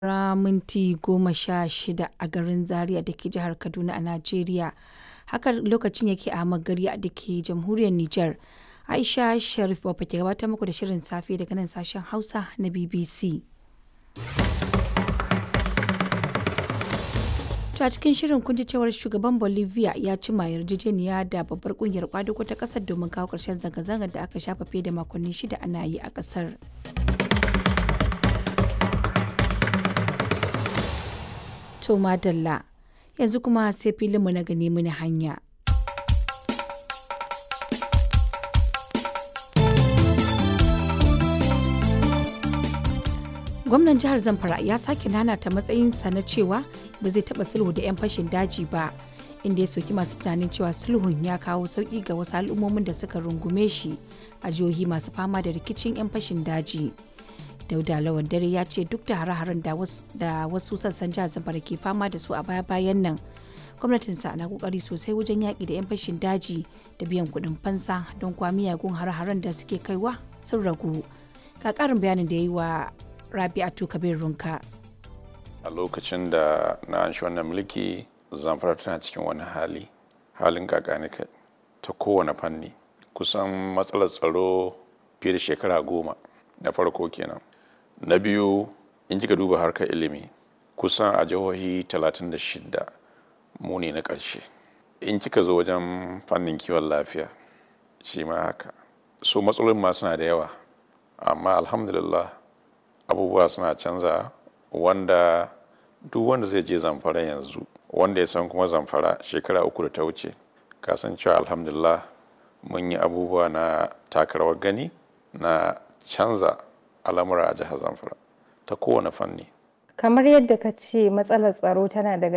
Saura minti goma sha shida a garin Zaria da ke jihar Kaduna a Najeriya. Haka lokacin yake a Magariya da ke jamhuriyar Nijar. Aisha Sharif Baba ke gabatar muku da shirin safe daga nan sashen Hausa na BBC. To a cikin shirin kun ji cewar shugaban Bolivia ya cima yarjejeniya da babbar kungiyar kwadugo ta kasar domin kawo ƙarshen zanga-zangar da aka shafa fiye da makonni shida ana yi a ƙasar. To madalla yanzu kuma sai filinmu na gani mini hanya. Gwamnan jihar Zamfara ya sake nanata matsayinsa na cewa ba zai taɓa sulhu da 'yan fashin daji ba, inda ya soki masu tunanin cewa sulhun ya kawo sauƙi ga wasu al'ummomin da suka rungume shi a jihohi masu fama da rikicin 'yan fashin daji. Dauda Lawan Dare ya ce duk da hare-haren da wasu sassan jihar Zamfara ke fama da su a baya-bayan nan, gwamnatinsa na kokari sosai wajen yaƙi da 'yan fashin daji da biyan kuɗin fansa don kwa miyagun hare-haren da suke kaiwa sun ragu. Ga ƙarin bayanin da ya yi wa Rabi'atu Kabir Runka. A lokacin da na an shi wannan mulki, Zamfara tana cikin wani hali, halin kakani kai ta kowane fanni. Kusan matsalar tsaro fiye da shekara goma na farko kenan. na biyu in kika duba harkar ilimi kusan a jihohi 36 mu ne na ƙarshe in kika zo wajen fannin kiwon lafiya shi ma haka so matsalolin ma suna da yawa amma alhamdulillah abubuwa suna canza wanda duk wanda zai je zamfara yanzu wanda ya san kuma zamfara shekara uku da ta wuce kasancewa alhamdulillah mun yi abubuwa na takarawar gani na canza al'amura a jihar zamfara ta kowane fanni kamar yadda ka ce matsalar tsaro tana daga